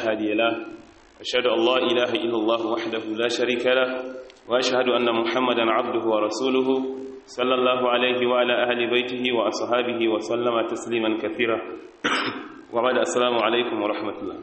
هادي له أشهد أن لا إله إلا الله وحده لا شريك له وأشهد أن محمدا عبده ورسوله صلى الله عليه وعلى أهل بيته وأصحابه وسلم تسليما كثيرا وبعد السلام عليكم ورحمة الله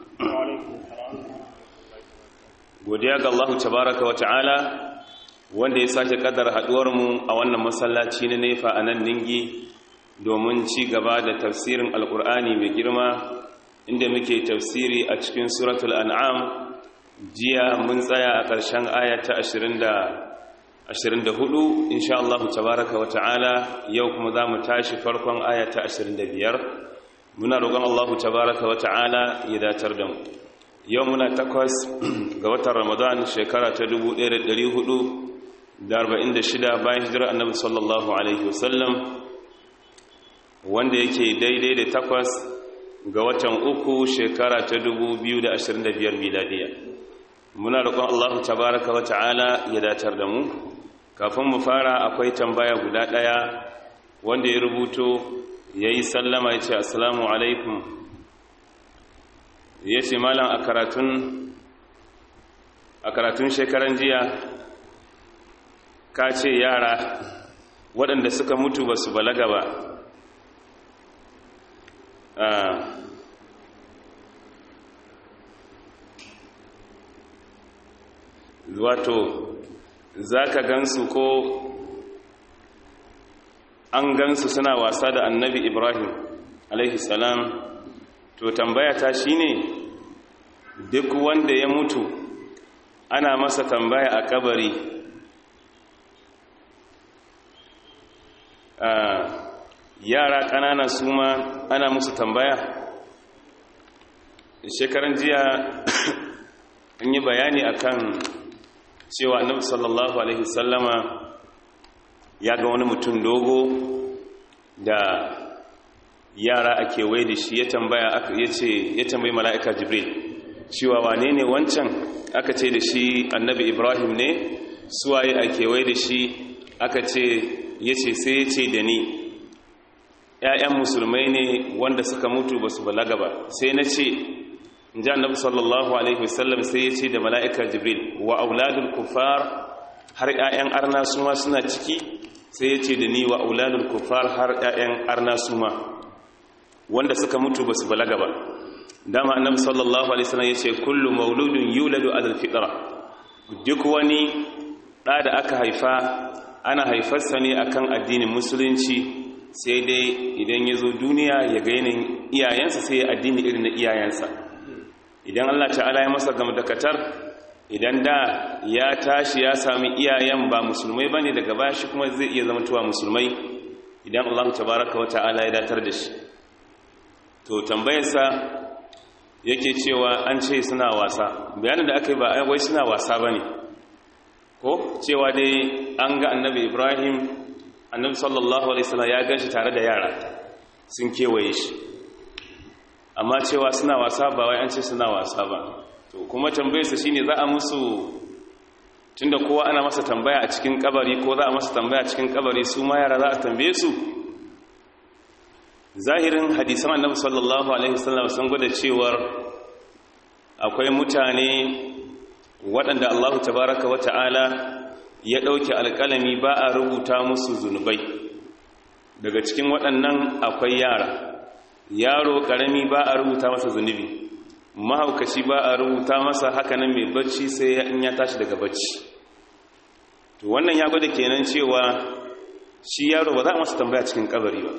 godiya ga Allah tabaraka wa ta'ala wanda ya sake kaddara haduwar mu a wannan masallaci na nefa a nan ningi domin ci gaba da tafsirin alkur'ani mai girma inda muke tafsiri a cikin suratul an'am jiya mun tsaya a ƙarshen aya ta 24 insha Allah tabaraka wa ta'ala yau kuma za mu tashi farkon aya ta 25 muna roƙon Allah tabaraka wa ta'ala ya datar da mu yau muna takwas ga watan ramadan shekara ta 1446 bayan hijirar annabi sallallahu alaihi wasallam wanda yake daidai da takwas ga watan uku shekara ta 2025 miladiya muna roƙon Allah tabaraka wa ta'ala ya datar da mu kafin mu fara akwai tambaya guda ɗaya wanda ya rubuto ya yi sallama ya ce assalamu alaikum ya ce malam a karatun a karatun shekaran jiya ka ce yara waɗanda suka mutu ba su balaga ba wato za ka gansu ko an gansu suna wasa da annabi ibrahim alaihi salam to tambaya ta shine duk wanda ya mutu ana masa tambaya a kabari yara ƙanana su ma ana musu tambaya shekaran jiya an yi bayani akan cewa annabi sallallahu alaihi sallama ya ga wani mutum dogo da yara a kewaye da shi ya tambaya ya ce ya tambayi mala'ika jibril cewa wane ne wancan aka ce da shi annabi ibrahim ne suwaye a kewaye da shi aka ce ya ce sai ya ce da ni ‘ya'yan musulmai ne wanda suka mutu ba su balaga ba sai na ce in ji annabi sallallahu alaihi wasallam sai ya ce da mala'ika jibril wa auladul kufar har ‘ya'yan arna suma suna ciki sai ya ce da ni wa auladul kufar har ‘ya'yan arna suma wanda suka mutu ba su balaga ba dama annabi sallallahu alaihi wasallam yace kullu mauludun yuladu ala alfitra duk wani da da aka haifa ana haifarsa ne akan addinin musulunci sai dai idan ya zo duniya ya ga yanayin iyayensa sai ya addini irin na iyayensa idan Allah ta'ala ya masa gamdakatar idan da ya tashi ya sami iyayen ba musulmai bane daga baya shi kuma zai iya zama tuwa musulmai idan Allah tabaraka wa ta'ala ya datar da shi to tambayarsa yake cewa an ce suna wasa bayanin da aka yi ba wai suna wasa ba ne ko cewa dai an ga annabi ibrahim annabi sallallahu alaihi wasallam ya gan shi tare da yara sun kewaye shi amma cewa suna wasa ba wai an ce suna wasa ba to kuma tambayarsa shine za a musu tunda kowa ana masa tambaya a cikin kabari ko za a masa tambaya a cikin kabari su ma yara za a tambaye su zahirin hadisan annabi sallallahu alaihi wasallam sun gwada cewar akwai mutane waɗanda Allahu tabaraka wa ta'ala ya ɗauke alƙalami ba a rubuta musu zunubai daga cikin waɗannan akwai yara yaro ƙarami ba a rubuta masa zunubi mahaukaci ba a rubuta masa hakanan mai bacci sai in ya tashi daga bacci to wannan ya gwada kenan cewa shi yaro ba za a masa tambaya cikin kabari ba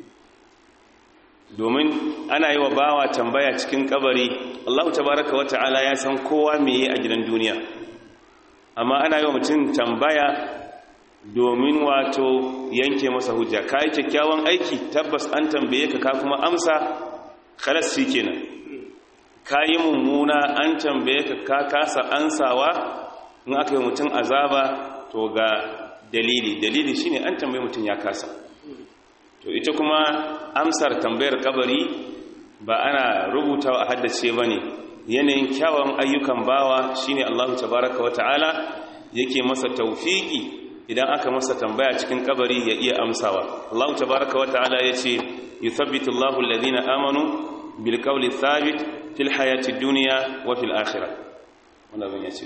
domin ana yi wa bawa tambaya cikin kabari Allah tabaraka wa ta'ala ya san kowa meye a gidan duniya amma ana yi wa mutum tambaya domin wato yanke masa hujja ka yi kyakkyawan aiki tabbas an tambaye ka ka kuma amsa khalas shi kenan ka yi mummuna an tambaye ka ka kasa ansawa in aka yi mutum azaba to ga dalili dalili shine an tambaye mutum ya kasa to ita kuma amsar tambayar kabari ba ana rubutawa a haddace ba ne yanayin kyawun ayyukan bawa shine Allahu tabaraka wa ta'ala yake masa taufiki idan aka masa tambaya cikin kabari ya iya amsawa Allahu tabaraka wa ta'ala yace yuthabbitu Allahu alladhina amanu bil qawli thabit fil hayati dunya wa fil akhirah wannan abin yace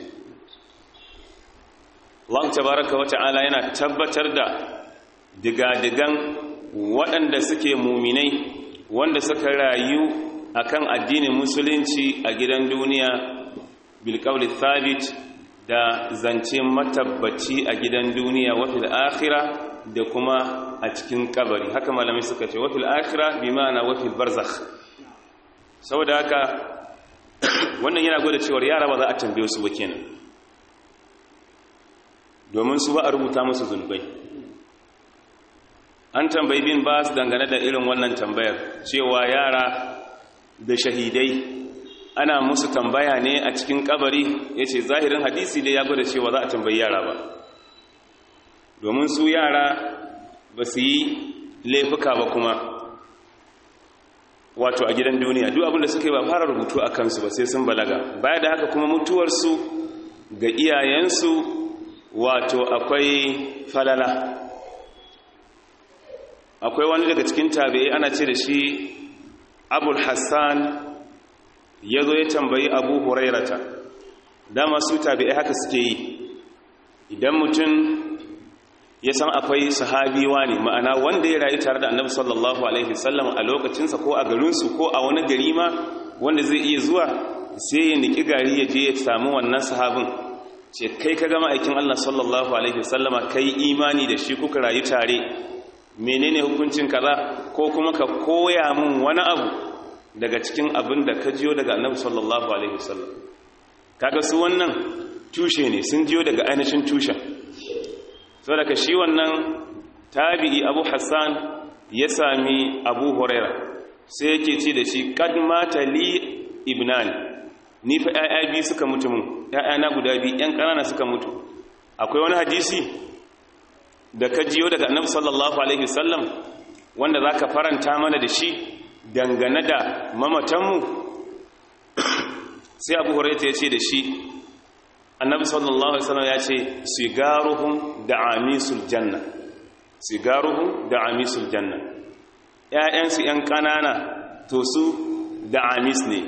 Allah tabaraka wa ta'ala yana tabbatar da digadigan waɗanda suke muminai wanda suka rayu akan addinin musulunci a gidan duniya bilqawli thabit da zance matabbaci a gidan duniya wa fil akhirah da kuma a cikin kabari haka malamai suka ce wa fil akhirah bi ma'ana wa fil barzakh saboda haka wannan yana gwada cewa yara ba za a tambaye su ba kenan domin su ba a rubuta musu zunubai an tambayi bin ba su dangane da irin wannan tambayar cewa yara da shahidai ana musu tambaya ne a cikin kabari ya ce zahirin hadisi da ya gwada cewa za a tambayi yara ba domin su yara ba su yi laifuka ba kuma wato a gidan duniya duk abinda suka yi ba fara rubutu a kansu ba sai sun balaga baya da haka kuma mutuwarsu ga iyayensu wato akwai falala akwai wani daga cikin tabi'ai ana ce da shi abul hassan ya zo ya tambayi abu hurairata dama su tabi'ai haka suke yi idan mutum ya san akwai sahabiwa ne ma'ana wanda ya rayu tare da annabi sallallahu alaihi wasallam a lokacinsa ko a garinsu ko a wani gari ma wanda zai iya zuwa sai ya niki gari ya je ya samu wannan sahabin ce kai ka gama aikin Allah sallallahu alaihi wasallama kai imani da shi kuka rayu tare menene hukuncin kaza ko kuma ka koya min wani abu daga cikin abin da ka jiyo daga annabi sallallahu alaihi wasallam kaga su wannan tushe ne sun jiyo daga ainihin tushen saboda ka shi wannan tabi'i Abu Hassan ya sami Abu Huraira sai yake ce da shi qad mata li ibnani ni fa ƴaƴa biyu suka mutu mun ƴaƴana guda biyu ƴan ƙanana suka mutu akwai wani hadisi da ka jiyo daga annabi sallallahu alaihi wasallam wanda zaka faranta mana da shi dangane da mamatanmu sai abu hurairah ya ce da shi annabi sallallahu alaihi wasallam ya ce sigaruhum da amisul janna sigaruhum da amisul janna ƴaƴansu ƴan ƙanana to su da amis ne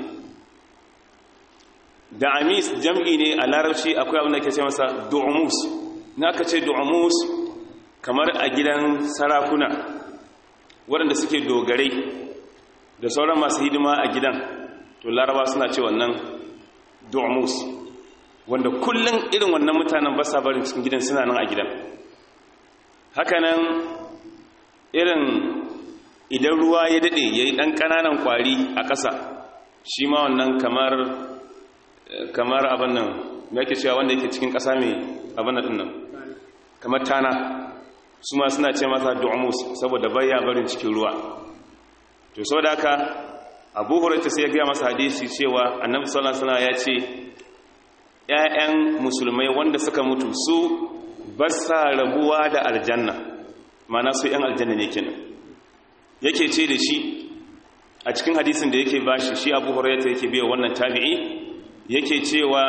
da amis jam'i ne a larabci akwai abin da ke ce masa du'umus na ka ce du'umus kamar a gidan sarakuna waɗanda suke dogarai da sauran masu hidima a gidan to laraba suna ce wannan du'umus wanda kullum irin wannan mutanen ba sa barin cikin gidan suna nan a gidan hakanan irin idan ruwa ya daɗe ya yi ɗan ƙananan ƙwari a ƙasa shi ma wannan kamar kamar abin nan me ake cewa wanda yake cikin ƙasa mai abin nan nan kamar tana su ma suna ce masa du'amus saboda baya barin cikin ruwa to saboda haka Abu Hurairah sai ya ga masa hadisi cewa Annabi sallallahu alaihi wasallam ya ce ƴaƴan musulmai wanda suka mutu su ba sa rabuwa da aljanna mana su ƴan aljanna ne kenan yake ce da shi a cikin hadisin da yake bashi shi Abu Hurairah yake biya wannan tabi'i yake cewa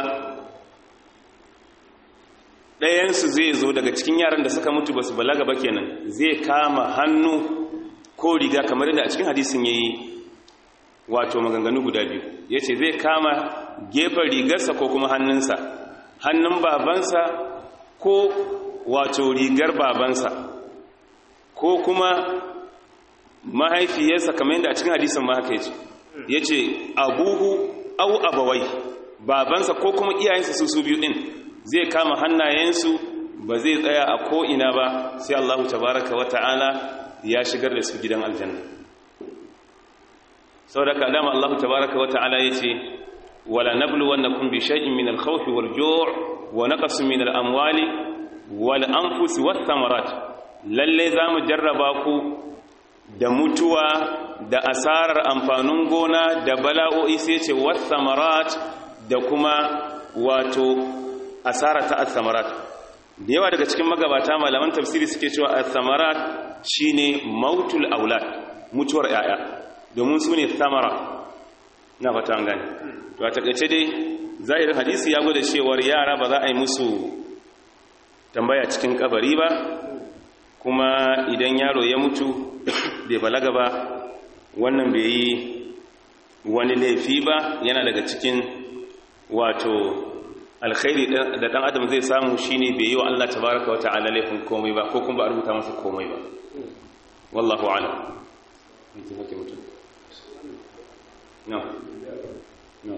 ɗayansu zai zo daga cikin yaran da suka mutu ba su balaga ba kenan zai kama hannu ko riga kamar yadda a cikin hadisin ya yi wato maganganu guda biyu ya ce zai kama gefen rigarsa ko kuma hannunsa hannun babansa ko wato rigar babansa ko kuma mahaifiyarsa kamar yadda a cikin hadisin ma haka ya ce abuhu au abawai babansa ko kuma iyayensa su su biyu din zai kama hannayensu ba zai tsaya a ko'ina ba sai Allah tabaraka wa ta'ala ya shigar da su gidan aljanna sau da kalama Allah tabaraka wa ta'ala ya ce wala nablu wannakum bi shay'in min al-khawf wal ju' wa naqsin min al-amwali wal anfus wath thamarat lalle zamu jarraba ku da mutuwa da asarar amfanin gona da bala'o'i sai ce wath thamarat da kuma wato asara ta al-thamarat da yawa daga cikin magabata malaman tafsiri suke cewa al-thamarat shine mautul aulad mutuwar yaya domin su ne thamara na fata an gane to a takaice dai zahirin hadisi ya gwada cewar yara ba za a yi musu tambaya cikin kabari ba kuma idan yaro ya mutu bai balaga ba wannan bai yi wani laifi ba yana daga cikin wato alkhairi da dan adam zai samu shine bai yi wa Allah tabaraka wata'ala laifin komai ba ko kuma ba a rubuta masa komai ba wallahu a'lam no no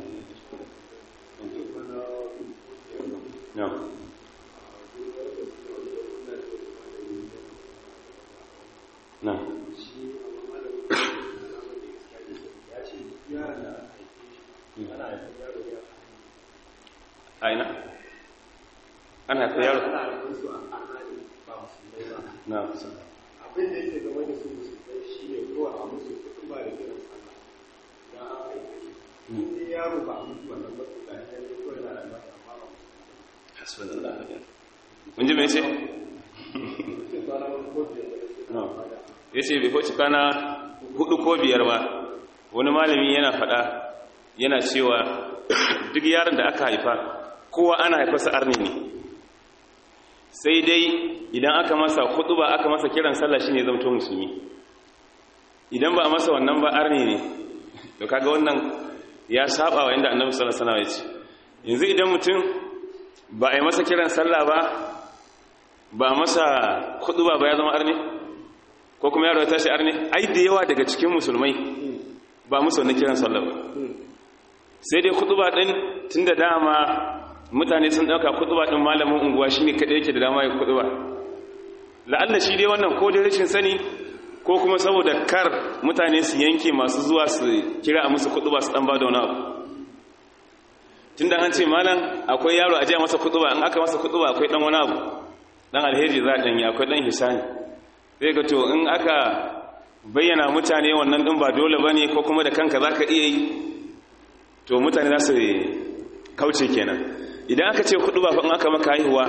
no no aina ana haifa yaro na abin da yake game da su musulmai shi ne kowa a musu kuɗin ba da kiran sallah ya aiki in yaro ba a mutu wannan ba su da ya yi kawai na da masa amma ba hasbunallahu wa ni'mal mun ji me yace musu kwana wani kofi da ya yace bai ko kana hudu ko biyar ba wani malami yana fada yana cewa duk yaron da aka haifa kowa ana haifarsa arni ne sai dai idan aka masa ba aka masa kiran sallah shine zamto musulmi idan ba a masa wannan ba arni ne to kaga wannan ya saba wa inda annabi sallallahu alaihi wasallam ya ce yanzu idan mutum ba a yi masa kiran sallah ba ba a masa ba ba ya zama arni ko kuma yaro ya tashi arni ai da yawa daga cikin musulmai ba musu wannan kiran sallah ba sai dai ba din tunda dama mutane sun dauka kutuba din malamin unguwa shine kadai yake da dama ya kutuba la'alla shi dai wannan ko da rashin sani ko kuma saboda kar mutane su yanke masu zuwa su kira a musu kutuba su dan bada wani abu tunda an ce malam akwai yaro a jiya masa kutuba in aka masa kutuba akwai dan wani abu dan alheri za dan yi akwai dan hisani sai ga to in aka bayyana mutane wannan din ba dole bane ko kuma da kanka zaka iya yi to mutane za su kauce kenan idan aka ce kudu ba in aka maka haihuwa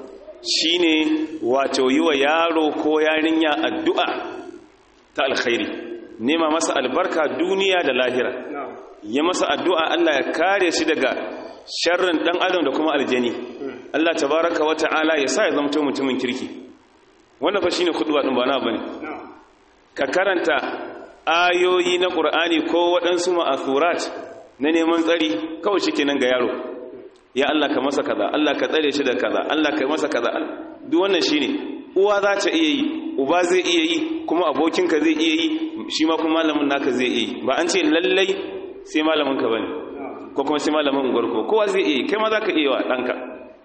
shine wato yi wa yaro ko yarinya addu'a ta alkhairi nema masa albarka duniya da lahira ya masa addu'a Allah ya kare shi daga sharrin dan adam da kuma aljani Allah tabaraka wa ta'ala ya sa ya zama mutumin kirki wannan fa shine kudu din ba na bane ka karanta ayoyi na Qur'ani ko waɗansu ma'asurat na neman tsari kawai shikenan ga yaro ya Allah ka masa kaza Allah ka tsare shi da kaza Allah ka masa kaza duk wannan shine uwa za ta iya yi uba zai iya yi kuma abokinka zai iya yi shi ma kuma malamin naka zai iya yi ba an ce lallai sai malamin ka bane ko kuma sai malamin unguwar ko kowa zai iya yi kai ma za ka iya wa ɗanka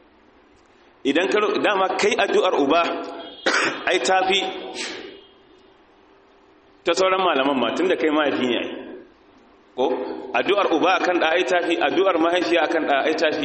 idan ka dama kai addu'ar uba ai tafi ta sauran malaman ma tunda kai mahaifi ne ai ko addu'ar uba akan da ai tafi addu'ar mahaifiya akan da ai tafi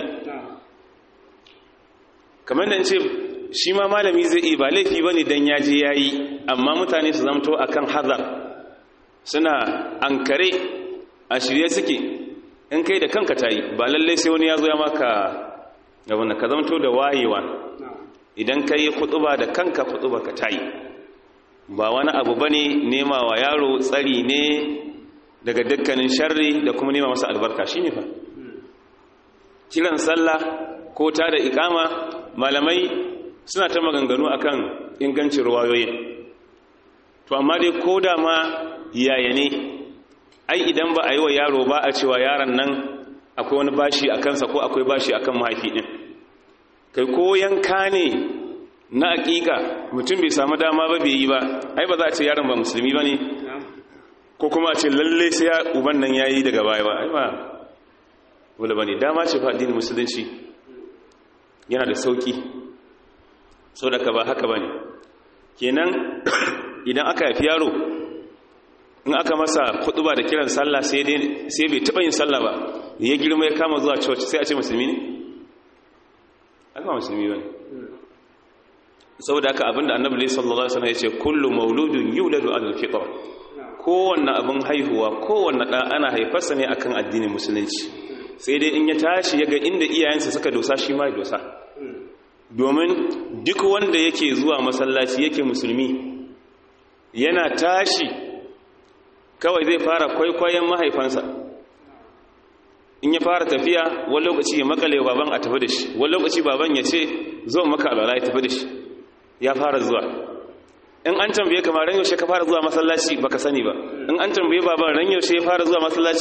kamar da ce shi ma malami zai yi ba laifi bane dan ya je yayi amma mutane su zamto akan hazar suna ankare a shirye suke in kai da kanka tayi ba lalle sai wani ya zo ya maka gaban ka zamto da wayewa idan kai kutuba da kanka kutuba ka tayi ba wani abu bane nema wa yaro tsari ne daga dukkanin sharri da kuma nema masa albarka shine fa kiran sallah ko ta da ikama malamai suna ta maganganu akan ingancin ruwayoyin to amma dai ko da ma yaya ne ai idan ba a yi wa yaro ba a cewa yaron nan akwai wani bashi a kansa ko akwai bashi a kan mahaifi ɗin kai ko yanka ne na aƙiƙa mutum bai samu dama ba bai yi ba ai ba za a ce yaron ba musulmi ba ne ko kuma a ce lalle sai ya uban nan ya yi daga baya ba ai ba wala ba ne dama ce fa addinin musulunci yana da sauƙi so da ka ba haka ba ne kenan idan aka haifi yaro in aka masa kutuba da kiran sallah sai bai taɓa yin sallah ba ya girma ya kama zuwa church sai a ce musulmi ne? aka musulmi ba ne saboda haka abinda annabi sallallahu alaihi wasallam ya ce kullu mauludun yuladu ala alfitra kowanne abin haihuwa kowanne da ana haifarsa ne akan addinin musulunci sai dai in ya tashi ya ga inda iyayensa suka dosa shi ma ya dosa domin duk wanda yake zuwa masallaci yake musulmi yana tashi kawai zai fara kwaikwayon mahaifansa in ya fara tafiya wani lokaci ya makale baban a tafi da shi wani lokaci baban ya ce zo maka alwala ya tafi da shi ya fara zuwa in an tambaye kamar ran yaushe ka fara zuwa masallaci baka sani ba in an tambaye baban ran yaushe ya fara zuwa masallaci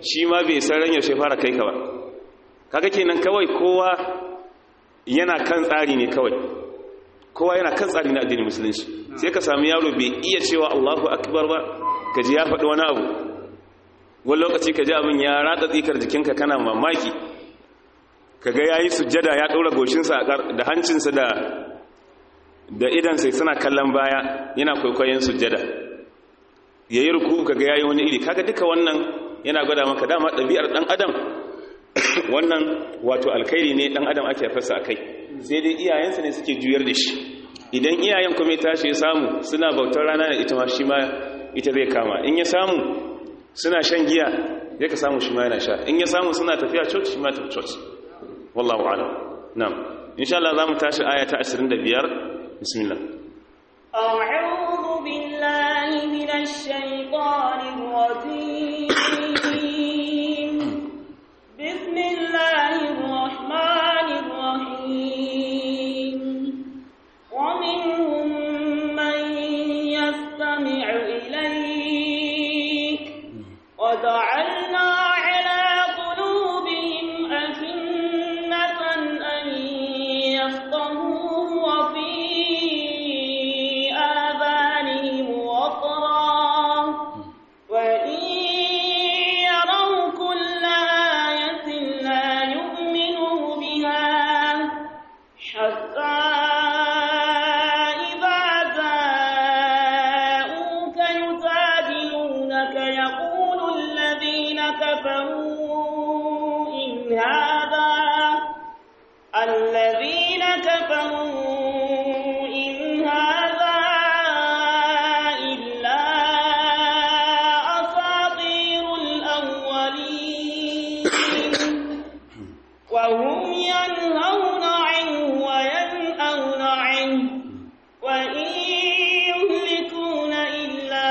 shi ma bai san ran yaushe fara kai ka ba kaga kenan kawai kowa yana kan tsari ne kawai kowa yana kan tsari na addinin musulunci sai ka sami yaro bai iya cewa Allahu akbar ba ka ji ya faɗi wani abu wani lokaci ka ji abin ya ratsa tsikar jikinka kana mamaki ka ga yayi sujjada ya ɗora goshinsa da hancinsa da da idansa suna kallon baya yana kwaikwayon sujjada ya yi ruku ka ga yayi wani iri kaga duka wannan yana gwada maka dama ɗabi'ar ɗan adam wannan wato alkhairi ne ɗan adam ake fasa a kai sai dai iyayensa ne suke juyar da shi idan iyayen kuma ya tashi ya samu suna bautar rana da ita ma shi ma ita zai kama in ya samu suna shan giya zai ka samu shi ma yana sha in ya samu suna tafiya church shi ma tafi church wallahu a'lam na'am insha Allah zamu tashi aya ta 25 bismillah أعوذ بالله من الشيطان الرجيم بسم الله الرحمن الرحيم ومنهم من يستمع إليك وجعلنا على قلوبهم أكنة أن يفقهوه وفي آذانهم وقرا وإن يروا كل آية لا يؤمنوا بها حتى إذا جاءوك يجادلونك يقول الذين كفروا إن هذا الذين كفروا إن هذا إلا أساطير الأولين وهم ينهون عنه وينأون عنه وإن يهلكون إلا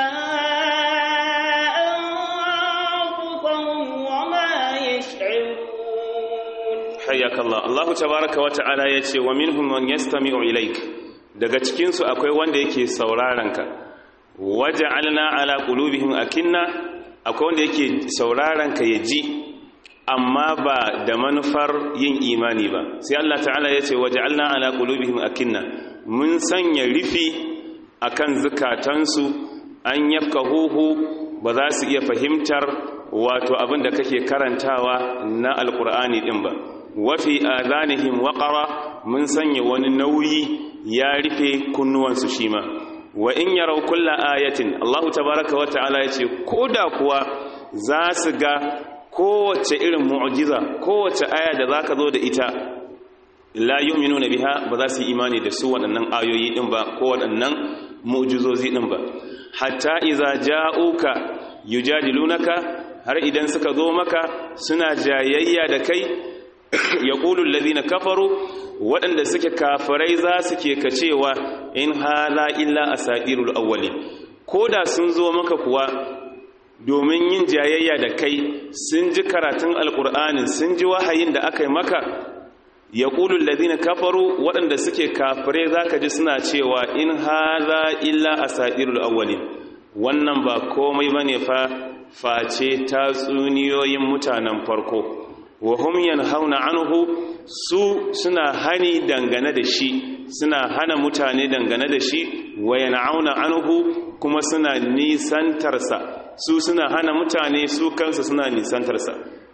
أنفسهم وما يشعرون hayyakallah Allahu tabaraka wa ta'ala yace wa minhum man yastami'u ilaik daga cikin su akwai wanda yake sauraron ka waja'alna ala qulubihim akinna akwai wanda yake sauraron ka yaji amma ba da manufar yin imani ba sai Allah ta'ala yace waja'alna ala qulubihim akinna mun sanya rifi akan zukatansu an yafkahuhu ba za su iya fahimtar wato abin da kake karantawa na alkur'ani din ba wafi adanihim waqara mun sanya wani nauyi ya rufe kunnuwansu shi ma wa in yarau kulla ayatin Allah tabaraka wa ta'ala yace koda kuwa za su ga kowace irin mu'jiza kowace aya da zaka zo da ita la yu'minuna biha ba za su yi imani da su waɗannan ayoyi din ba ko waɗannan mu'jizozi din ba hatta iza ja'uka yujadilunaka har idan suka zo maka suna jayayya da kai ya ƙulun lalina kafaru waɗanda suke kafarai za su ke kacewa in hala illa a saɗirul awwali ko da sun zo maka kuwa domin yin jayayya da kai sun ji karatun alƙur'anin sun ji wahayin da aka yi maka ya ƙulun lalina kafaru waɗanda suke kafarai za ka ji suna cewa in hala illa a saɗirul awwali wannan ba komai ba ne fa face tatsuniyoyin mutanen farko wa hum yanhauna anhu su suna hani dangane da shi suna hana mutane dangane da shi wa yan'auna anhu kuma suna nisantarsa su suna hana mutane su kansu suna nisantarsa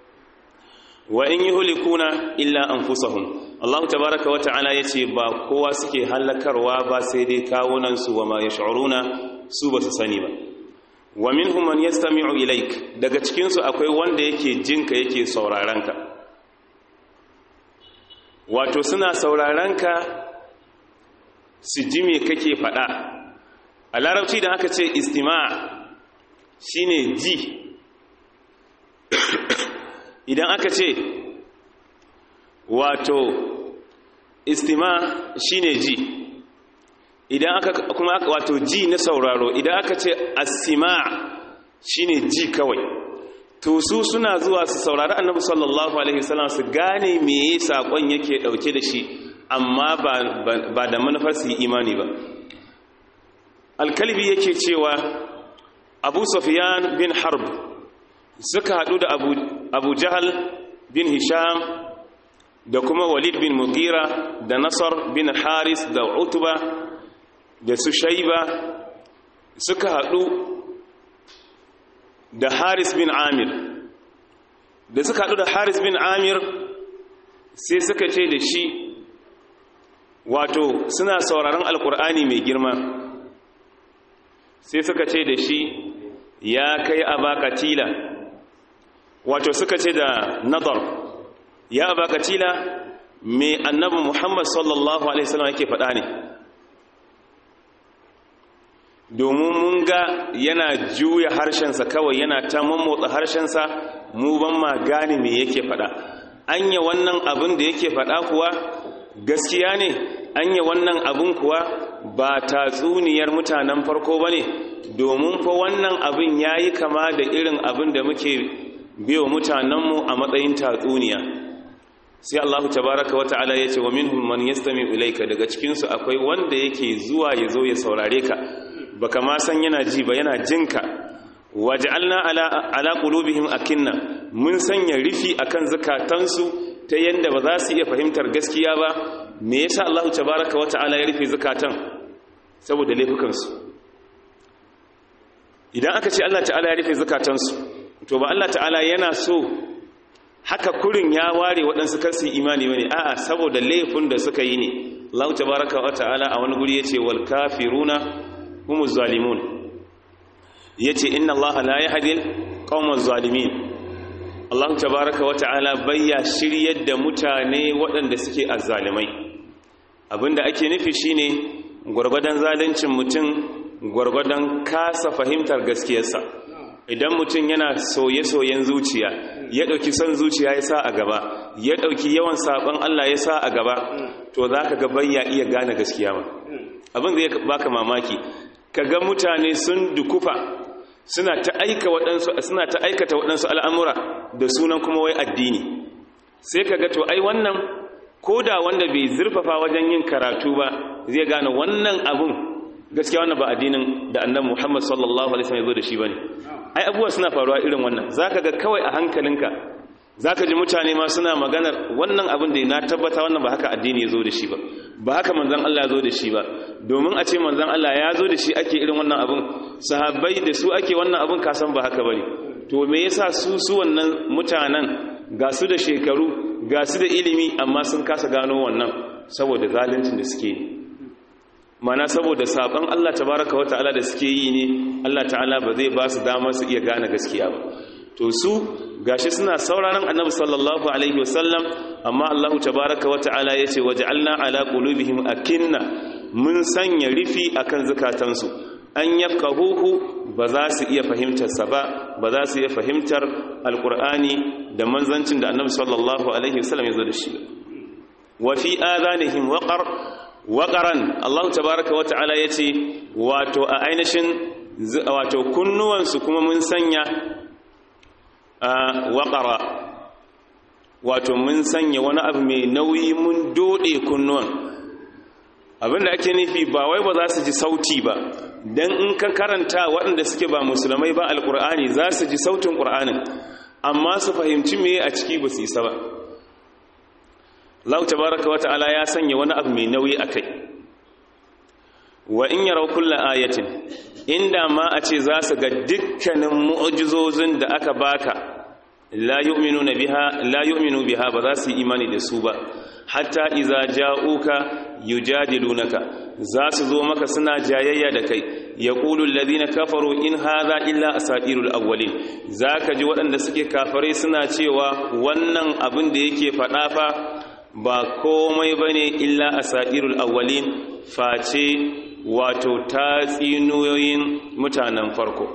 wa in yuhlikuna illa anfusahum Allah tabaaraka wa ta'ala yace ba kowa suke halakarwa ba sai dai kawunan su wa ma yash'uruna su ba su sani ba wa minhum man yastami'u ilaik daga cikin su akwai wanda yake jinka yake sauraron ka wato suna sauraron ka su ji me kake faɗa a larabci da aka ce istima' shine ji idan aka ce wato istima' shine ji idan aka kuma wato ji na sauraro idan aka ce asima' shine ji kawai to su suna zuwa su saurari annabi sallallahu alaihi wasallam su gane meye sakon yake dauke da shi amma ba da manufar su yi imani ba alkalbi yake cewa abu sufyan bin harb suka haɗu da abu, abu jahal bin hisham da kuma walid bin mugira da nasar bin haris da utuba da su shaiba suka haɗu da haris bin amir da suka haɗu da haris bin amir sai suka ce da shi wato suna sauraron alkur'ani mai girma sai suka ce da shi ya kai abakatila wato suka ce da nadar ya abakatila mai annabi muhammad sallallahu alaihi wasallam yake faɗa ne domin mun ga yana juya harshensa kawai yana ta mammotsa harshensa mu ban ma gane me yake faɗa anya wannan abin da yake faɗa kuwa gaskiya ne anya wannan abin kuwa ba tatsuniyar mutanen farko ba ne domin fa wannan abin ya yi kama da irin abin da muke biyo mutanenmu a matsayin tatsuniya sai Allahu tabaraka wata'ala ya ce wa minhum man yastami ilaika daga cikinsu akwai wanda yake zuwa ya zo ya saurare ka baka ma san yana ji ba yana jinka waj'alna ala ala qulubihim akinna mun sanya rufi akan zakatansu ta yanda ba za su iya fahimtar gaskiya ba me yasa Allahu tabaaraka wata'ala ya rufe zakatan saboda laifukansu idan aka ce Allah ta'ala ya rufe zakatansu to ba Allah ta'ala yana so haka kurin ya ware waɗansu karsu imani bane a'a saboda laifin da suka yi ne Allah tabaaraka wata'ala a wani guri yace wal kafiruna humuz zalimun yace inna allaha la yahdil qaumaz zalimin Allah tabaaraka wa ta'ala bayya shiryar da mutane waɗanda suke azzalimai abinda ake nufi shine gurgurdan zaluncin mutum gurgurdan kasa fahimtar gaskiyarsa idan mutum yana soye-soyen zuciya ya ɗauki son zuciya ya sa a gaba ya ɗauki yawan saɓon Allah ya sa a gaba to za ka ga bayya iya gane gaskiya ba abin zai baka mamaki kaga mutane sun dukufa suna ta aika waɗansu suna ta aikata waɗansu al'amura da sunan kuma wai addini sai kaga to ai wannan koda wanda bai zurfafa wajen yin karatu ba zai gane wannan abun gaskiya wannan ba addinin da annabi Muhammad sallallahu alaihi wasallam ya zo da shi bane ai abubuwa suna faruwa irin wannan zaka ga kawai a hankalinka zaka ji mutane ma suna maganar wannan abin da na tabbata wannan ba haka addini ya zo da shi ba ba haka manzon Allah ya zo da shi ba domin a ce manzon Allah ya zo da shi ake irin wannan abin sahabbai da su ake wannan abin ka san ba haka bane to me yasa su su wannan mutanen ga su da shekaru ga su da ilimi amma sun kasa gano wannan saboda zaluncin da suke yi mana saboda saban Allah tabaraka wata'ala da suke yi ne Allah ta'ala ba zai ba su damar su iya gane gaskiya ba to su gashi suna sauraron annabi sallallahu alaihi wasallam amma Allah tabaraka wata'ala yace waj'alna ala qulubihim akinna mun sanya rufi akan zakatansu an yafqahuhu ba za su iya fahimtar sa ba ba za su iya fahimtar alqur'ani da manzancin da annabi sallallahu alaihi wasallam ya zo da shi wa fi adanihim waqar waƙaran Allah tabaraka wa ta'ala ya ce wato a ainihin wato kunnuwansu kuma mun sanya a waƙara wato mun sanya wani abu mai nauyi mun doɗe kunnuwan abinda ake nufi ba wai ba za su ji sauti ba don in ka karanta waɗanda suke ba musulmai ba alƙur'ani za su ji sautin ƙur'anin amma su fahimci me a ciki ba su isa ba Allah tabaraka wa ta'ala ya sanya wani abu mai nauyi akai wa in yaraw kullu ayatin inda ma a ce za su ga dukkanin mu'jizozin da aka baka la yu'minuna biha la yu'minu biha ba za su yi imani da su ba hatta iza ja'uka yujadilunaka za su zo maka suna jayayya da kai yaqulu alladhina kafaru in hadha illa asatirul awwalin zaka ji waɗanda suke kafare suna cewa wannan abin da yake faɗa fa ba komai ba ne illa a sa'irul awwalin face wato tatsinoyoyin mutanen farko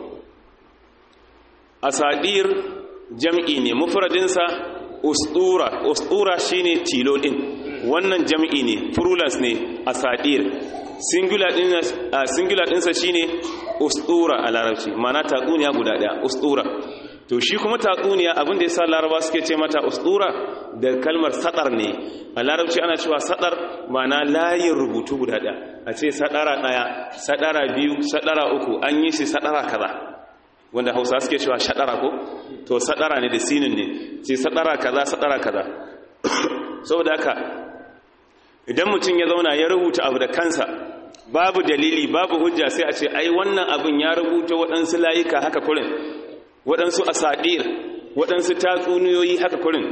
a sadir jam'i ne mufradinsa ustura ustura shine tilo ɗin wannan jam'i ne plurals ne a sadir singular ɗinsa shine ustura a larabci mana tatsuniya guda ɗaya ustura to shi kuma tatsuniya abin da yasa laraba suke ce mata ustura da kalmar sadar ne a larabci ana cewa sadar mana layin rubutu guda ɗaya a ce sadara ɗaya sadara biyu sadara uku an yi shi sadara kaza wanda hausa suke cewa shaɗara ko to saɗara ne da sinin ne ce saɗara kaza saɗara kaza saboda haka idan mutum ya zauna ya rubuta abu da kansa babu dalili babu hujja sai a ce ai wannan abin ya rubuta waɗansu layuka haka kurin waɗansu asadir waɗansu tatsuniyoyi haka kurin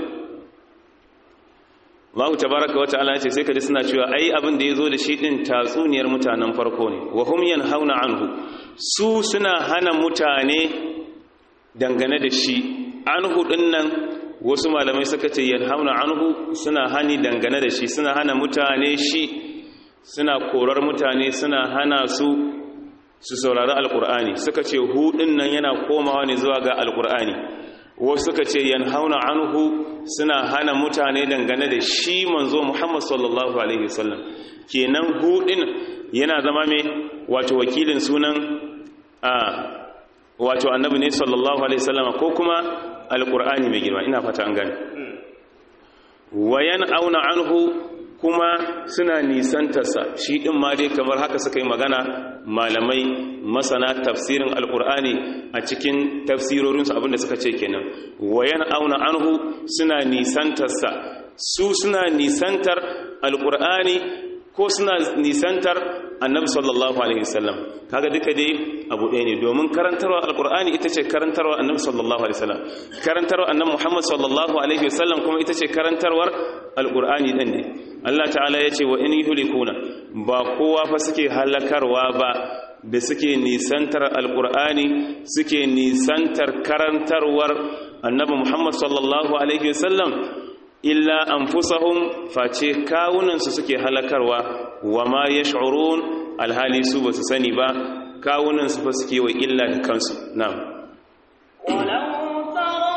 Allahu tabaraka wa ta'ala ya ce sai kaji suna cewa ai abin da yazo da shi din tatsuniyar mutanen farko ne wa hum yanhauna anhu su suna hana mutane dangane da shi anhu dinnan wasu malamai suka ce yanhauna anhu suna hani dangane da shi suna hana mutane shi suna korar mutane suna hana su su saurari alkur'ani suka ce hu dinnan yana komawa ne zuwa ga alkur'ani wasu suka ce yanhauna anhu suna hana mutane dangane da shi manzo Muhammad sallallahu alaihi wasallam kenan hu din yana zama mai wato wakilin sunan a wato annabi ne sallallahu alaihi wasallam ko kuma alqur'ani mai girma ina fata an gane wayan auna anhu kuma suna nisantarsa shi ɗin ma dai kamar haka suka yi magana malamai masana tafsirin alkur'ani a cikin tafsirorinsu abinda suka ce kenan wayan auna anhu suna nisantarsa su suna nisantar alkur'ani ko suna nisantar annabi sallallahu alaihi wasallam kaga duka dai abu ɗaya ne domin karantarwa alkur'ani ita ce karantarwa annabi sallallahu alaihi wasallam karantarwa annabi muhammad sallallahu alaihi wasallam kuma ita ce karantarwar alkur'ani ɗin ne Allah ta'ala ya ce wa in yuhlikuna ba kowa fa suke halakarwa ba da suke nisantar alkur'ani suke nisantar karantarwar annabi muhammad sallallahu alaihi wasallam illa anfusahum face kawunansu suke halakarwa wa ma yash'urun alhali su basu sani ba kawunansu fa suke wa illa da kansu na'am ولو ترى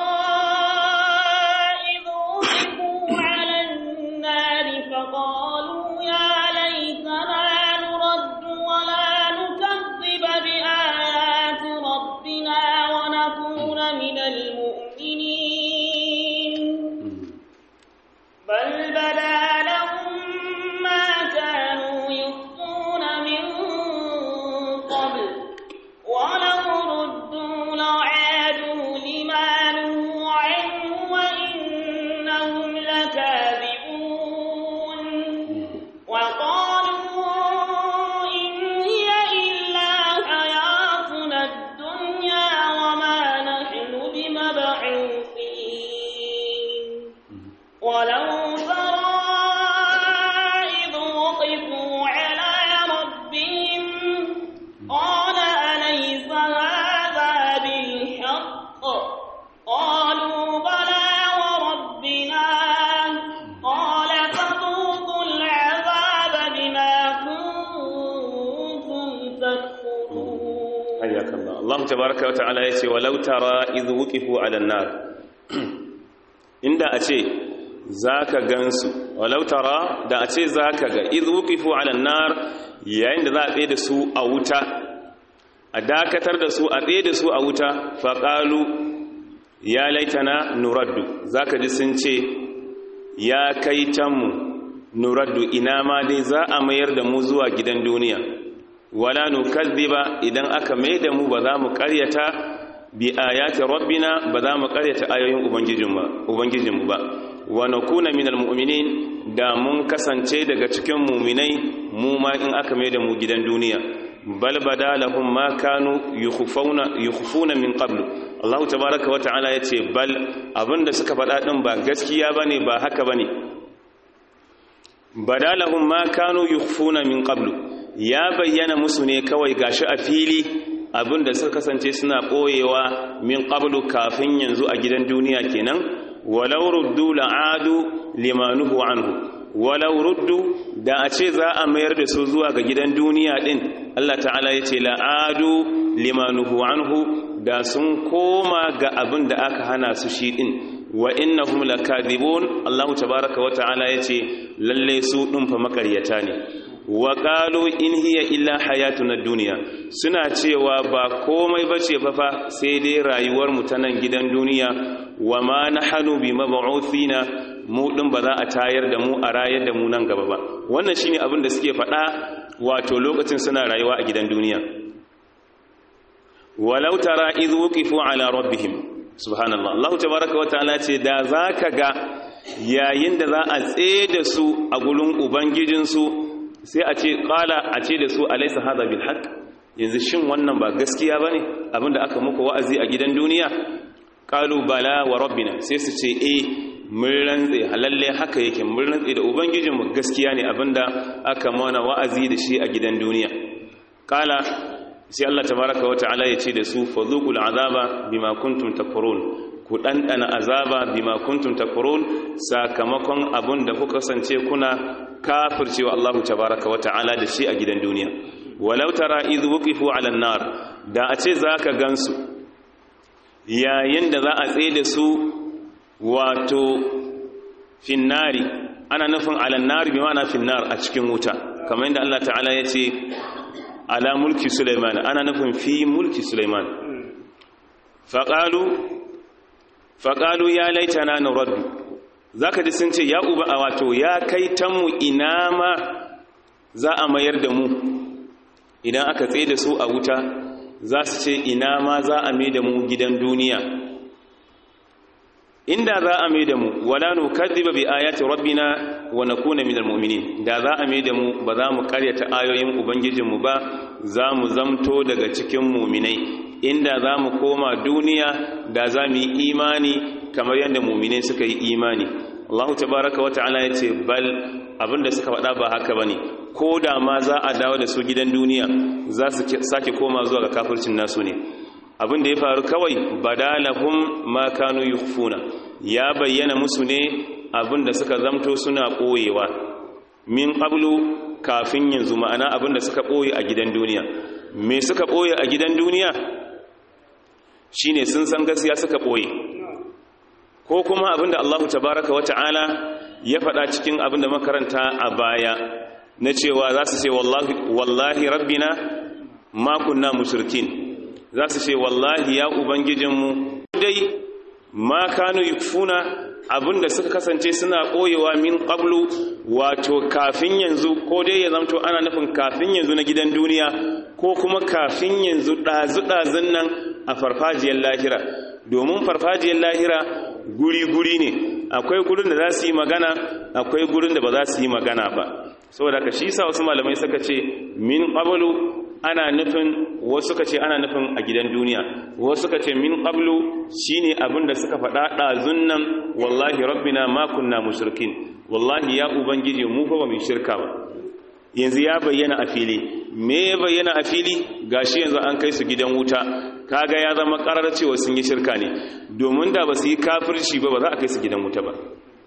إذ وقفوا على النار فقالوا يا ليتنا نرد ولا نكذب بآيات ربنا ونكون من المؤمنين بل بدا لهم ما كانوا يخفون من قبل ولو ردوا لعادوا لما نهوا عنه وإنهم لكاذبون وقالوا إن هي إلا حياتنا الدنيا وما نحن بمبعوثين ولو ترى إذ وقفوا على ربهم قال أليس هذا بالحق قالوا بلى وربنا قال فذوقوا العذاب بما كنتم تكفرون حياك الله الله تبارك وتعالى yace walau tara idh wuqifu ala an-nar inda ace zaka gansu walau tara da ace zaka ga idh wuqifu ala an-nar yayin da za a tsaye da su a wuta a dakatar da su a tsaye da su a wuta faqalu ya laitana nuraddu zaka ji sun ce ya kaitanmu nuraddu ina ma dai za a mayar da mu zuwa gidan duniya wala nukazziba idan aka mai da mu ba za mu karyata bi ayati rabbina ba za mu karyata ayoyin ubangijinmu ubangijinmu ba wa nakuna minal mu'minin da mun kasance daga cikin mu'minai mu ma in aka mai da mu gidan duniya bal bada lahum ma kanu yukhfuna yukhfuna min qablu Allah tabaaraka wa ta'ala yace bal abinda suka faɗa din ba gaskiya bane ba haka bane bada lahum ma kanu yukhfuna min qablu ya bayyana musu ne kawai gashi a fili abinda suka kasance suna ɓoyewa min qablu kafin yanzu a gidan duniya kenan walau ruddu la'adu limanuhu anhu walau ruddu da a ce za a mayar da su zuwa ga gidan duniya din Allah ta'ala ya ce la'adu limanuhu anhu da sun koma ga abin da aka hana su shi din wa innahum lakadibun Allah tabaaraka wa ta'ala yace lalle su din fa makaryata ne wa qalu in hiya illa hayatuna dunya suna cewa ba komai bace fa fa sai dai rayuwar mu ta nan gidan duniya wa ma nahnu bi mab'uthina mu din ba za a tayar da mu a rayar da mu nan gaba ba wannan shine abin da suke faɗa wato lokacin suna rayuwa a gidan duniya walau tara idh wuqifu ala rabbihim subhanallah Allah tabaaraka wa ta'ala ce da zaka ga yayin da za a tsaye da su a gurin ubangijin su sai a ce qala a ce da su alaysa hadha bil haqq yanzu shin wannan ba gaskiya bane abinda aka muku wa'azi a gidan duniya qalu bala wa rabbina sai su ce eh mun rantse halalle haka yake mun rantse da ubangijinmu gaskiya ne abinda aka mana wa'azi da shi a gidan duniya kala sai Allah tabaraka wa ta'ala ya ce da su fadhuqul azaba bima kuntum takfurun ku dandana azaba bima kuntum takfurun sakamakon abin da kuka kasance kuna kafircewa Allah tabaraka wa ta'ala da shi a gidan duniya walau tara idh wuqifu 'ala an-nar da a ce zaka gansu yayin da za a tsaye da su wato finnari ana nufin alannari bi ma'ana finnar a cikin wuta kamar yadda Allah ta'ala ya ce ala mulki Sulaiman ana nufin fi mulki Sulaiman faqalu faqalu ya laitana nuraddu zaka ji sun ce ya uba a wato ya kai tanmu ina ma za a mayar da mu idan aka tsaye da su a wuta za su ce ina ma za a mai da mu gidan duniya inda za a mai da mu wala nu kadhiba bi ayati rabbina wa nakuna minal mu'minin da za a mai da mu ba za mu karyata ayoyin ubangijinmu ba za mu zamto daga cikin mu'minai inda za mu koma duniya da za mu yi imani kamar yadda mu'minai suka yi imani Allah tabaraka wa ta'ala ya ce bal abinda suka faɗa ba haka bane ko da ma za a dawo da su gidan duniya za su sake koma zuwa ga kafircin nasu ne abin da ya faru kawai badalahum ma kanu yukhfuna ya bayyana musu ne abin da suka zamto suna koyewa min qablu kafin yanzu ma'ana abin da suka koye a gidan duniya me suka koye a gidan duniya shine sun san gaskiya suka koye ko kuma abin da Allah tabaaraka wata'ala ya faɗa cikin abin da makaranta a baya na cewa za su ce wallahi wallahi rabbina ma kunna mushrikin za su ce wallahi ya ubangijinmu dai ma kanu yukfuna abinda suka kasance suna koyewa min qablu wato kafin yanzu ko dai ya zamto ana nufin kafin yanzu na gidan duniya ko kuma kafin yanzu ɗazu-ɗazun nan a farfajiyar lahira domin farfajiyar lahira guri-guri ne akwai gurin da za su yi magana akwai gurin da ba za su yi magana ba saboda ka shi sa wasu malamai suka ce min qablu ana nufin wasu suka ce ana nufin a gidan duniya wasu suka ce min qablu shine abin da suka faɗa ɗazun nan wallahi rabbina ma kunna mushrikin wallahi ya ubangiji mu fa ba mu shirka ba yanzu ya bayyana a fili me ya bayyana a fili gashi yanzu an kai su gidan wuta kaga ya zama karar cewa sun yi shirka ne domin da ba su yi kafirci ba ba za a kai su gidan wuta ba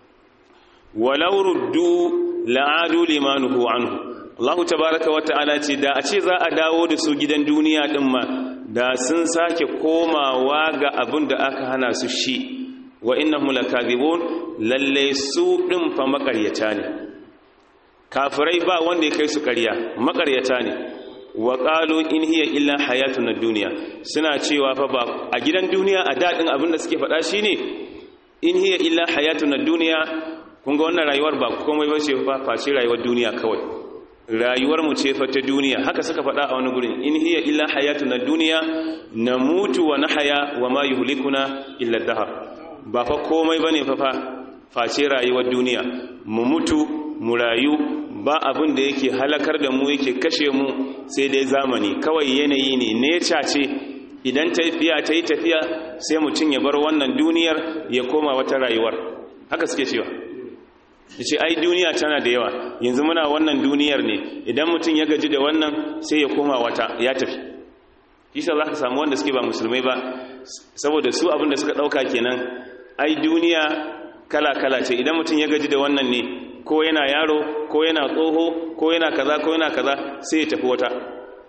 walau ruddu la'adu limanuhu anhu Allah tabaraka wa ta'ala ce da a ce za a dawo da su gidan duniya din ma da sun sake komawa ga abin da aka hana su shi wa innahum lakazibun lalle su din fa makaryata ne kafirai ba wanda ya kai su ƙarya makaryata ne wa qalu in hiya illa hayatuna dunya suna cewa fa ba a gidan duniya a dadin abin da suke faɗa shine in hiya illa hayatuna dunya kun ga wannan rayuwar ba komai ba ce fa face rayuwar duniya kawai rayuwar mu ce fa ta duniya haka suka faɗa a wani gurin in hiya illa hayatuna dunya namutu wa nahya wa ma yuhlikuna illa dahar ba fa komai bane fa fa face rayuwar duniya mu mutu mu rayu ba abin da yake halakar da mu yake kashe mu sai dai zamani kawai yanayi ne neca ce idan tafiya ta yi tafiya sai mutum ya bar wannan duniyar ya koma wata rayuwar haka suke cewa ce ai duniya tana da yawa yanzu muna wannan duniyar ne idan mutum ya gaji da wannan sai ya koma wata ya tafi isa za ka samu wanda suke ba musulmai ba saboda su abin da suka ɗauka kenan ai duniya kala-kala ce idan mutum ya gaji da wannan ne ko yana yaro ko yana tsoho ko yana kaza ko yana kaza sai ya tafi wata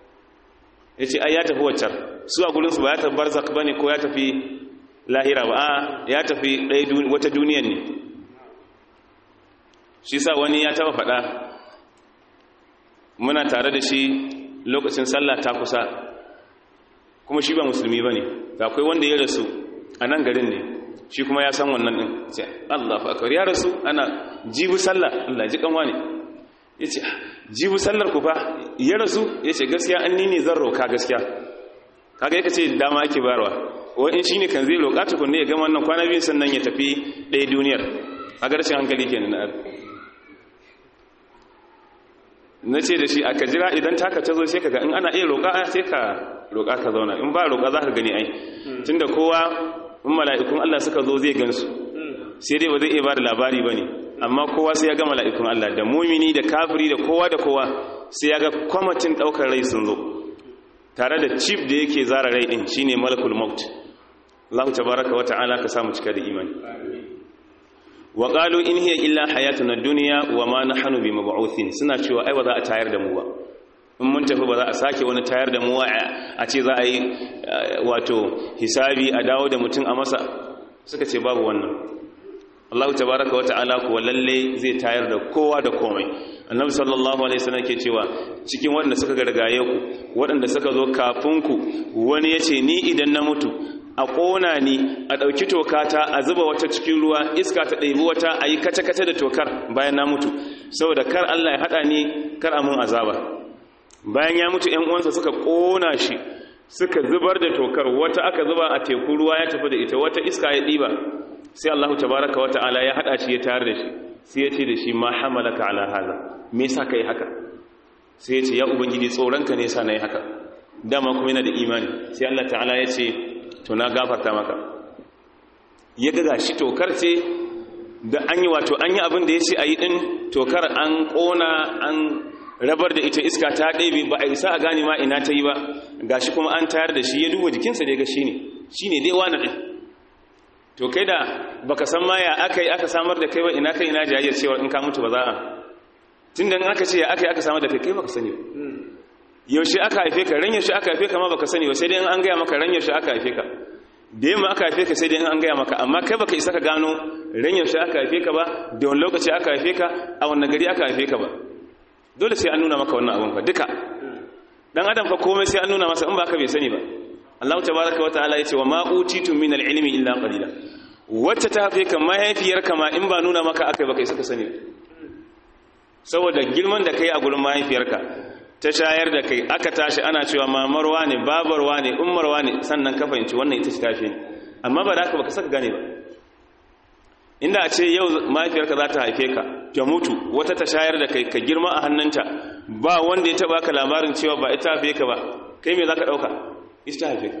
ya ce ai ya tafi waccar su a gurinsu ba ya tafi barzak ba ne ko ya tafi lahira ba a ya tafi wata duniyan ne shi sa wani ya taba faɗa muna tare da shi lokacin sallah ta kusa kuma shi ba musulmi ba ne akwai wanda ya rasu a nan garin ne shi kuma ya san wannan ɗin sai Allah fa ya rasu ana jibu sallah Allah ji kanwa ne ya ce jibu sallar ku fa ya rasu ya ce gaskiya an nini zan roka gaskiya kaga yake ce dama ake barwa wani shi ne kan zai roƙa tukunne ya gama wannan kwana biyu sannan ya tafi ɗaya duniyar a garshen hankali kenan na na ce da shi aka jira idan taka ta zo sai ka ga in ana iya roƙa sai ka roƙa ka zauna in ba roƙa za ka gani ai tunda kowa in mala'ikun Allah suka zo zai gansu sai dai ba zai iya ba da labari ba ne amma kowa sai ya ga mala'ikun Allah da mumini da kafiri da kowa da kowa sai ya ga kwamitin ɗaukar rai sun zo tare da cif da yake zara rai ɗin shine malakul maut Allah tabaraka wa ta'ala ka samu cika da imani wa qalu in hiya illa hayatuna dunya wa ma nahnu bimab'uthin suna cewa ai ba za a tayar da mu ba in mun tafi ba za a sake wani tayar da mu a ce za a yi wato hisabi a dawo da mutum a masa suka ce babu wannan Allah tabaraka wa ta'ala kuwa lalle zai tayar da kowa da komai annabi sallallahu alaihi wasallam ke cewa cikin waɗanda suka gargaye ku waɗanda suka zo kafin ku wani yace ni idan na mutu a ƙona ni a ɗauki tokata a zuba wata cikin ruwa iska ta ɗaibi wata a yi kace-kace da tokar bayan na mutu saboda kar Allah ya haɗa ni kar a mun azaba bayan ya mutu ‘yan uwansa suka ƙona shi suka zubar da tokar wata aka zuba a teku ruwa ya tafi da ita wata iska ya ɗiba sai Allah tabaraka wa ta'ala ya haɗa shi ya tayar da shi sai ya ce da shi ma hamalaka ala haza me yasa kai haka sai ya ce ya ubangiji tsoronka ne yasa nayi haka dama kuma yana da imani sai Allah ta'ala ya ce to na gafarta maka ya ga shi tokar ce da an yi wato an yi abin da ya ce a yi ɗin tokar an ƙona an rabar da ita iska ta ɗebe ba a isa a gane ma ina ta yi ba ga shi kuma an tayar da shi ya duba jikinsa da ya ga shi ne shi ne dai wani ɗin to kai da baka san ma ya aka yi aka samar da kai ba ina kai ina jayayyar cewa in ka mutu ba za a tun da aka ce ya aka yi aka samar da kai kai baka sani ba yaushe aka haife ka ran yaushe aka haife ka ma baka sani ba sai dai an gaya maka ran yaushe aka haife ka da yamma aka haife ka sai dai an gaya maka amma kai baka isa ka gano ran yaushe aka haife ka ba da wani lokaci aka haife ka a wani gari aka haife ka ba dole sai an nuna maka wannan abin fa duka dan adam fa komai sai an nuna masa in ba ka bai sani ba Allah tabaraka wa ta'ala yace wa ma utitu min al-ilmi illa qalila wacce ta haife ka mahaifiyarka ma in ba nuna maka akai baka isa ka sani saboda girman da kai a gurin mahaifiyarka ta shayar da kai aka tashi ana cewa mamarwa ne babarwa ne ummarwa ne sannan ka fahimci wannan ita ce tafi ne amma ba da haka baka saka gane ba inda a ce yau mahaifiyarka za ta haife ka ta mutu wata ta shayar da kai ka girma a hannunta ba wanda ya taba ka labarin cewa ba ita haife ka ba kai me za ka ɗauka ita ta haife ka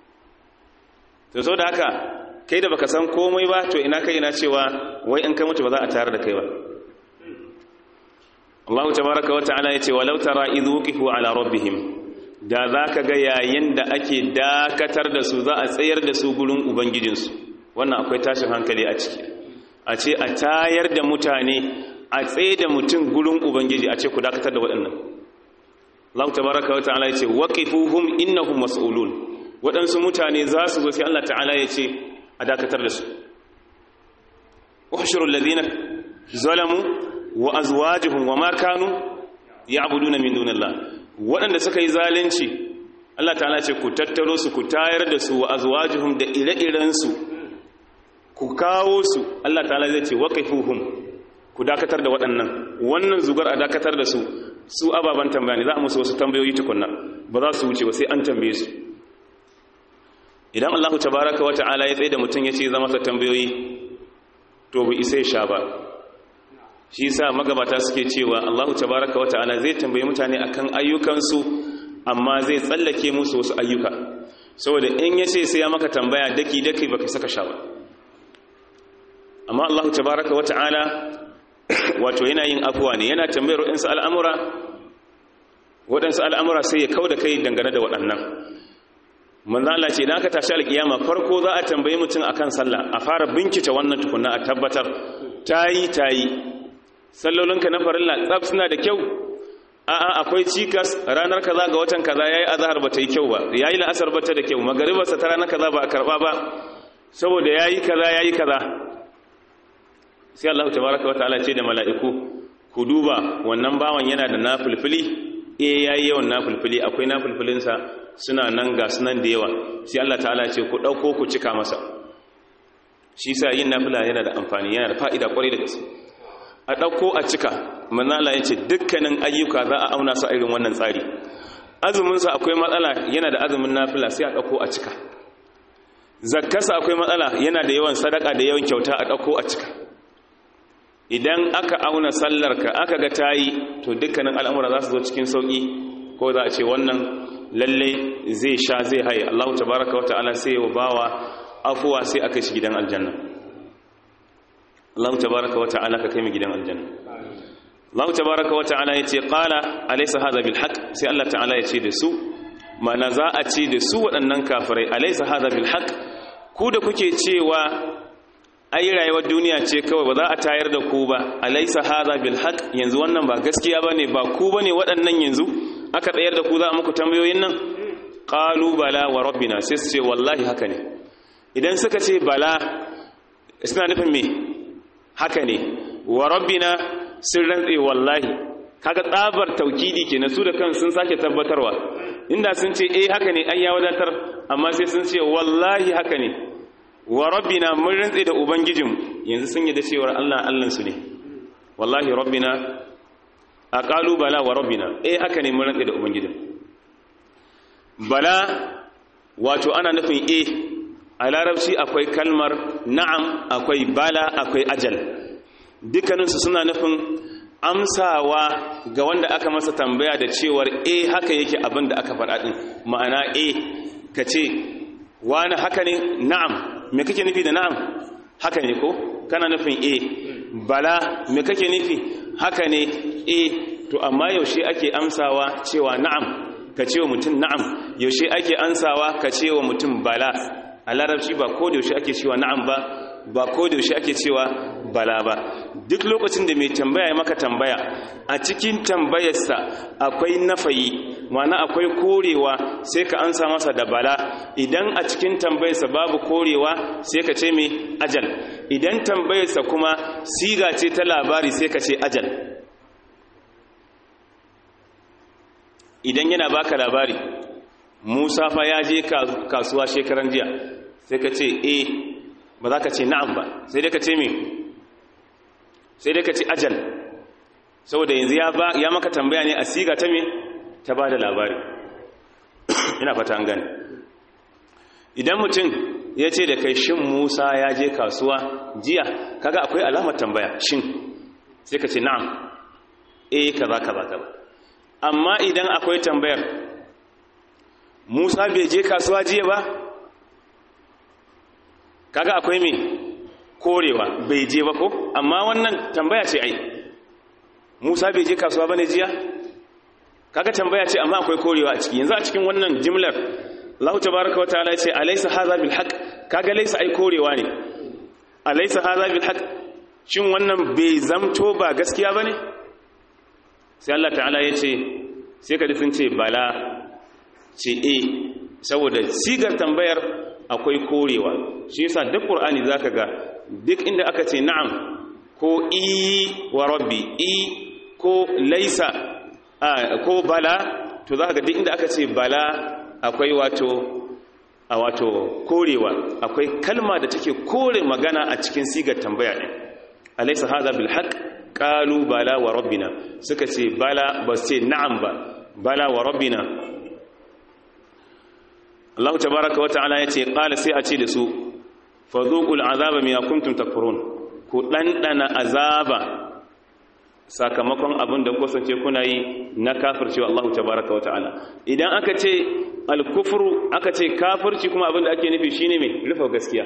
to so da haka kai da baka san komai ba to ina kai ina cewa wai in kai mutu ba za a tayar da kai ba Allah tabaraka wa ta'ala yace walau tara idh wuqifu ala rabbihim da zaka ga yayin da ake dakatar da su za a tsayar da su gurin ubangijinsu wannan akwai tashin hankali a ciki a ce a tayar da mutane a tsaye da mutum gurin ubangiji a ce ku dakatar da waɗannan Allah tabaraka wa ta'ala yace waqifuhum innahum mas'ulun waɗansu mutane za su zo sai Allah ta'ala yace a dakatar da su ukhshurul ladina zalamu wa azwajuhum wa ma kanu ya'buduna min dunillah waɗanda suka yi zalunci Allah ta'ala ce ku tattaro su ku tayar da su wa azwajuhum da ire-iren su ku kawo su Allah ta'ala zai ce waqifuhum ku dakatar da waɗannan wannan zugar a dakatar da su su ababan tambaya ne za a musu wasu tambayoyi tukunna ba za su wuce ba sai an tambaye su idan Allah tabaraka wa ta'ala ya tsaye da mutum ya ce zama sa tambayoyi to bai isa ya sha ba shi sa magabata suke cewa Allahu tabaraka wa ta'ala zai tambaye mutane akan ayyukansu amma zai tsallake musu wasu ayyuka saboda in ya ce sai ya maka tambaya daki daki baka saka sha ba amma Allahu tabaraka wa ta'ala wato yana yin afuwa ne yana tambayar waɗansu al'amura waɗansu al'amura sai ya kau da kai dangane da waɗannan manzo Allah ce idan aka tashi alkiyama farko za a tambaye mutum akan sallah a fara bincike wannan tukunna a tabbatar tayi tayi sallolinka na farilla tsab suna da kyau a'a akwai cikas ranar kaza ga watan kaza yayi azhar bata yi kyau ba yayi la'asar bata da kyau magaribarsa ta ranar kaza ba a karba ba saboda yayi kaza yayi kaza sai Allah tabaaraka wataala ce da mala'iku ku duba wannan bawan yana da nafilfili eh yayi yawan nafilfili akwai nafilfilin sa suna nan ga sunan da yawa sai Allah ta'ala ce ku dauko ku cika masa shi sa yin nafila yana da amfani yana da fa'ida kwarai da gaske a ɗauko a cika manala ya ce dukkanin ayyuka za a auna su irin wannan tsari azuminsa akwai matsala yana da azumin nafila sai a ɗauko a cika zakkarsa akwai matsala yana da yawan sadaka da yawan kyauta a ɗauko a cika idan aka auna sallarka aka ga tayi to dukkanin al'amura za su zo cikin sauƙi ko za a ce wannan lalle zai sha zai haye Allah tabaraka wata'ala sai ya bawa afuwa sai aka shi gidan aljanna Allah tabaraka wata'ala ka kai mu gidan aljanna Allah tabaraka wata'ala yace qala alaysa hadha bil haqq sai Allah ta'ala yace da su mana za a ce da su waɗannan kafirai alaysa hadha bil haqq ku da kuke cewa ai rayuwar duniya ce kawai ba za a tayar da ku ba alaysa hadha bil haqq yanzu wannan ba gaskiya bane ba ku bane waɗannan yanzu aka tsayar da ku za a muku tambayoyin nan qalu bala wa rabbina sai su ce wallahi haka ne idan suka ce bala suna nufin me haka ne wa rabbina sun rantse wallahi kaga tsabar taukidi kenan su da kan sun sake tabbatarwa inda sun ce eh haka ne ai ya wadatar amma sai sun ce wallahi haka ne wa rabbina mun rantse da ubangijin yanzu sun yi da cewar Allah Allah su ne wallahi rabbina aqalu bala wa rabbina eh haka ne mun rantse da ubangijin bala wato ana nufin eh a larabci akwai kalmar na'am akwai bala akwai ajal dukkaninsu suna nufin amsawa ga wanda aka masa tambaya da cewar eh haka yake abin da aka faɗa ɗin ma'ana eh ka ce wani haka ne na'am me kake nufi da na'am haka ne ko kana nufin eh bala me kake nufi haka ne eh to amma yaushe ake amsawa cewa na'am ka ce wa mutum na'am yaushe ake amsawa ka ce wa mutum bala a larabci ba ko da yaushe ake cewa na'am ba ba ko da yaushe ake cewa bala ba duk lokacin da mai tambaya ya maka tambaya a cikin tambayarsa akwai nafayi ma'ana akwai korewa sai ka ansa masa da bala idan a cikin tambayarsa babu korewa sai ka ce mai ajal idan tambayarsa kuma siga ce ta labari sai ka ce ajal idan yana baka labari musa fa ya je kasuwa shekaran jiya sai ka ce eh ba za ka ce na'am ba sai dai ka ce me sai dai ka ce ajal saboda yanzu ya maka tambaya ne a siga ta me ta ba da labari ina fata an gani idan mutum ya ce da kai shin musa ya je kasuwa jiya kaga akwai alamar tambaya shin sai ka ce na'am eh kaza kaza kaza amma idan akwai tambayar musa bai je kasuwa jiya ba kaga akwai me korewa bai je ba ko amma wannan tambaya ce ai musa bai je kasuwa bane jiya kaga tambaya ce amma akwai korewa a ciki yanzu a cikin wannan jimlar Allah tabaaraka wa ta'ala ce alaysa hadha bil haqq kaga laysa ai korewa ne alaysa hadha bil haqq shin wannan bai zamto ba gaskiya bane sai Allah ta'ala ya ce sai ka sun ce bala ce e saboda sigar tambayar akwai korewa shi yasa duk qur'ani zaka ga duk inda aka ce na'am ko i wa rabbi i ko laisa ko bala to zaka ga duk inda aka ce bala akwai wato a wato korewa akwai kalma da take kore magana a cikin sigar tambaya din alaysa hadha bil haqq qalu bala wa rabbina suka ce bala ba ce na'am ba bala wa rabbina Allah tabaaraka wa ta'ala yace qala sai a ce da su fadhuqul azaba ma kuntum takfurun ku dandana azaba sakamakon abin da kusance kuna yi na kafircewa Allah tabaaraka wa ta'ala idan aka ce al-kufru aka ce kafirci kuma abin da ake nufi shine me rufe gaskiya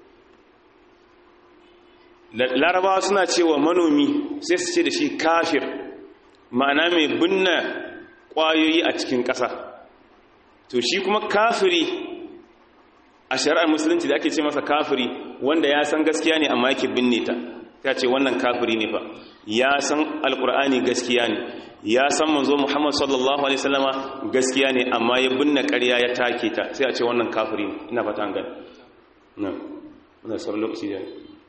larabawa suna cewa manomi sai su ce da shi kafir ma'ana mai binna ƙwayoyi a cikin ƙasa to shi kuma kafiri a shari'ar musulunci da ake ce masa kafiri wanda ya san gaskiya ne amma yake binne ta ta ce wannan kafiri ne fa ya san alkur'ani gaskiya ne ya san manzo muhammad sallallahu alaihi wasallama gaskiya ne amma ya binne ƙarya ya take ta sai a ce wannan kafiri ne ina fata an gani na wannan sauran lokaci da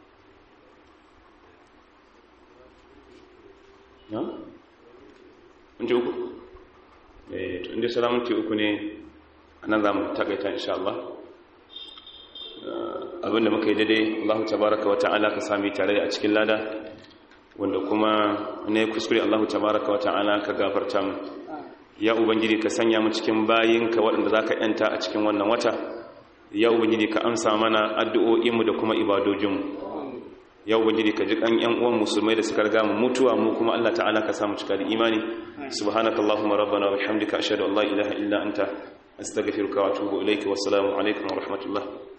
na? minti uku? eh to inda sauran minti uku ne a nan za mu takaita insha Allah abinda muka yi daidai Allah tabaraka wa ta'ala ka sami tare a cikin lada wanda kuma ne kuskure Allah tabaraka wa ta'ala ka gafarta mu ya ubangiji ka sanya mu cikin bayinka waɗanda za ka ‘yanta a cikin wannan wata ya ubangiji ka amsa mana addu'o'inmu da kuma ibadojinmu ya ubangiji ka ji kan ‘yan uwan musulmai da suka riga mu mutuwa mu kuma Allah ta'ala ka samu cika da imani subhanakallahumma rabbana wa bihamdika ashhadu an la ilaha illa anta astaghfiruka wa atubu ilayka wassalamu alaikum wa rahmatullah